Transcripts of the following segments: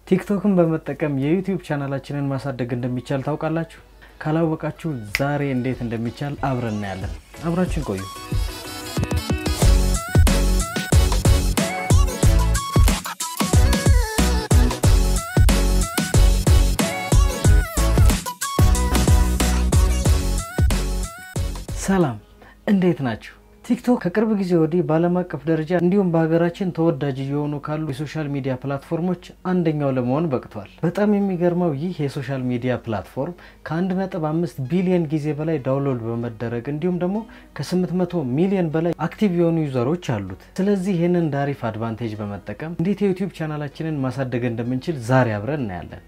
ቲክቶክን በመጠቀም የዩቲዩብ ቻናላችንን ማሳደግ እንደሚቻል ታውቃላችሁ? ካላወቃችሁ ዛሬ እንዴት እንደሚቻል አብረን እናያለን። አብራችን ቆዩ። ሰላም፣ እንዴት ናችሁ? ቲክቶክ ከቅርብ ጊዜ ወዲህ በዓለም አቀፍ ደረጃ እንዲሁም በሀገራችን ተወዳጅ እየሆኑ ካሉ የሶሻል ሚዲያ ፕላትፎርሞች አንደኛው ለመሆን በቅቷል። በጣም የሚገርመው ይህ የሶሻል ሚዲያ ፕላትፎርም ከ1.5 ቢሊዮን ጊዜ በላይ ዳውንሎድ በመደረግ እንዲሁም ደግሞ ከ800 ሚሊዮን በላይ አክቲቭ የሆኑ ዩዘሮች አሉት። ስለዚህ ይህንን ዳሪፍ አድቫንቴጅ በመጠቀም እንዴት የዩቲዩብ ቻናላችንን ማሳደግ እንደምንችል ዛሬ አብረን እናያለን።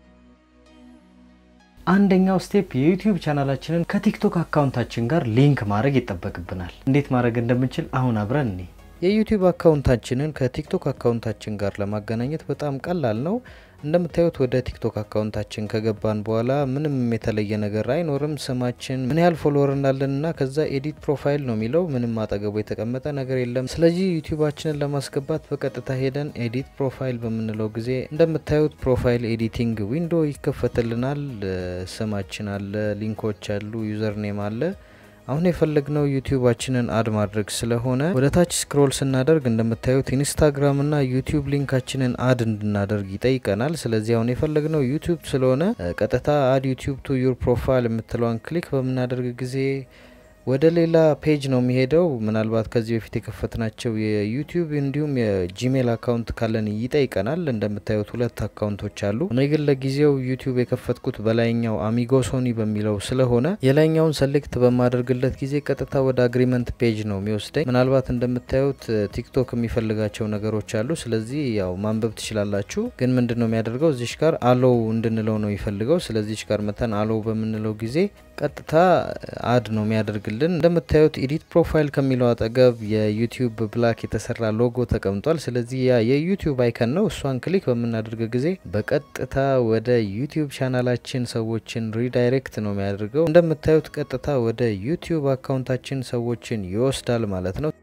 አንደኛው ስቴፕ የዩቲዩብ ቻናላችንን ከቲክቶክ አካውንታችን ጋር ሊንክ ማድረግ ይጠበቅብናል። እንዴት ማድረግ እንደምንችል አሁን አብረን እኔ የዩቲዩብ አካውንታችንን ከቲክቶክ አካውንታችን ጋር ለማገናኘት በጣም ቀላል ነው። እንደምታዩት ወደ ቲክቶክ አካውንታችን ከገባን በኋላ ምንም የተለየ ነገር አይኖርም። ስማችን፣ ምን ያህል ፎሎወር እንዳለን እና ከዛ ኤዲት ፕሮፋይል ነው የሚለው ምንም አጠገቡ የተቀመጠ ነገር የለም። ስለዚህ ዩቲዩባችንን ለማስገባት በቀጥታ ሄደን ኤዲት ፕሮፋይል በምንለው ጊዜ እንደምታዩት ፕሮፋይል ኤዲቲንግ ዊንዶ ይከፈትልናል። ስማችን አለ፣ ሊንኮች አሉ፣ ዩዘር ኔም አለ። አሁን የፈለግነው ዩቲዩባችንን አድ ማድረግ ስለሆነ ወደ ታች ስክሮል ስናደርግ እንደምታዩት ኢንስታግራም እና ዩቲዩብ ሊንካችንን አድ እንድናደርግ ይጠይቀናል። ስለዚህ አሁን የፈለግነው ዩቲዩብ ስለሆነ ቀጥታ አድ ዩቲዩብ ቱ ዩር ፕሮፋይል የምትለዋን ክሊክ በምናደርግ ጊዜ ወደ ሌላ ፔጅ ነው የሚሄደው። ምናልባት ከዚህ በፊት የከፈትናቸው የዩቲዩብ እንዲሁም የጂሜል አካውንት ካለን ይጠይቀናል። እንደምታዩት ሁለት አካውንቶች አሉ። እኔ ግን ለጊዜው ዩቲዩብ የከፈትኩት በላይኛው አሚጎ ሶኒ በሚለው ስለሆነ የላይኛውን ሰሌክት በማደርግለት ጊዜ ቀጥታ ወደ አግሪመንት ፔጅ ነው የሚወስደኝ። ምናልባት እንደምታዩት ቲክቶክ የሚፈልጋቸው ነገሮች አሉ። ስለዚህ ያው ማንበብ ትችላላችሁ። ግን ምንድን ነው የሚያደርገው እዚሽ ጋር አሎው እንድንለው ነው የሚፈልገው። ስለዚች ጋር መተን አሎው በምንለው ጊዜ ቀጥታ አድ ነው የሚያደርግልን። እንደምታዩት ኤዲት ፕሮፋይል ከሚለው አጠገብ የዩቲዩብ ብላክ የተሰራ ሎጎ ተቀምጧል። ስለዚህ ያ የዩቲዩብ አይከን ነው። እሷን ክሊክ በምናደርግ ጊዜ በቀጥታ ወደ ዩቲዩብ ቻናላችን ሰዎችን ሪዳይሬክት ነው የሚያደርገው። እንደምታዩት ቀጥታ ወደ ዩቲዩብ አካውንታችን ሰዎችን ይወስዳል ማለት ነው።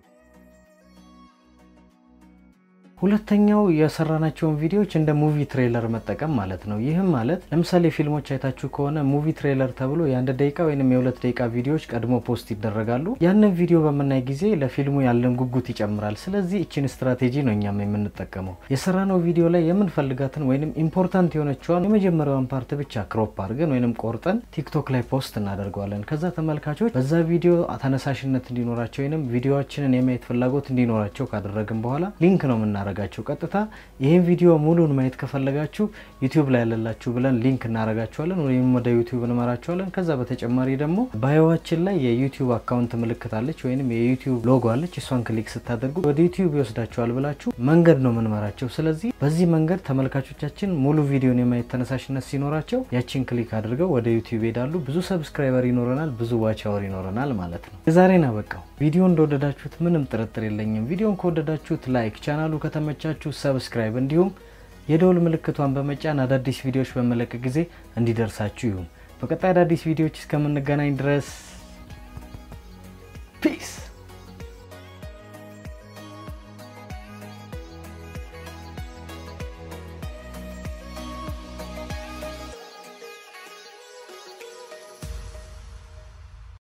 ሁለተኛው የሰራናቸውን ቪዲዮዎች እንደ ሙቪ ትሬለር መጠቀም ማለት ነው። ይህም ማለት ለምሳሌ ፊልሞች አይታችሁ ከሆነ ሙቪ ትሬለር ተብሎ የአንድ ደቂቃ ወይም የሁለት ደቂቃ ቪዲዮዎች ቀድሞ ፖስት ይደረጋሉ። ያንን ቪዲዮ በምናይ ጊዜ ለፊልሙ ያለን ጉጉት ይጨምራል። ስለዚህ እችን ስትራቴጂ ነው እኛም የምንጠቀመው። የሰራነው ቪዲዮ ላይ የምንፈልጋትን ወይም ኢምፖርታንት የሆነችዋን የመጀመሪያዋን ፓርት ብቻ ክሮፕ አድርገን ወይም ቆርጠን ቲክቶክ ላይ ፖስት እናደርገዋለን። ከዛ ተመልካቾች በዛ ቪዲዮ ተነሳሽነት እንዲኖራቸው ወይም ቪዲዮችንን የማየት ፍላጎት እንዲኖራቸው ካደረግን በኋላ ሊንክ ነው የምናደርጋቸው ቀጥታ ይህን ቪዲዮ ሙሉን ማየት ከፈለጋችሁ ዩቲዩብ ላይ ያለላችሁ ብለን ሊንክ እናደርጋችኋለን ወይም ወደ ዩቲዩብ እንመራችኋለን። ከዛ በተጨማሪ ደግሞ ባዮዋችን ላይ የዩቲዩብ አካውንት ምልክት አለች ወይም የዩቲዩብ ሎጎ አለች። እሷን ክሊክ ስታደርጉ ወደ ዩቲዩብ ይወስዳችኋል ብላችሁ መንገድ ነው የምንመራቸው። ስለዚህ በዚህ መንገድ ተመልካቾቻችን ሙሉ ቪዲዮን የማየት ተነሳሽነት ሲኖራቸው ያችን ክሊክ አድርገው ወደ ዩቲዩብ ይሄዳሉ። ብዙ ሰብስክራይበር ይኖረናል፣ ብዙ ዋች አወር ይኖረናል ማለት ነው። የዛሬን አበቃው። ቪዲዮ እንደወደዳችሁት ምንም ጥርጥር የለኝም። ቪዲዮን ከወደዳችሁት ላይክ፣ ቻናሉ ከተመቻችሁ ሰብስክራይብ እንዲሁም የደውል ምልክቷን በመጫን አዳዲስ ቪዲዮዎች በመለቅ ጊዜ እንዲደርሳችሁ ይሁን። በቀጣይ አዳዲስ ቪዲዮዎች እስከምንገናኝ ድረስ ፒስ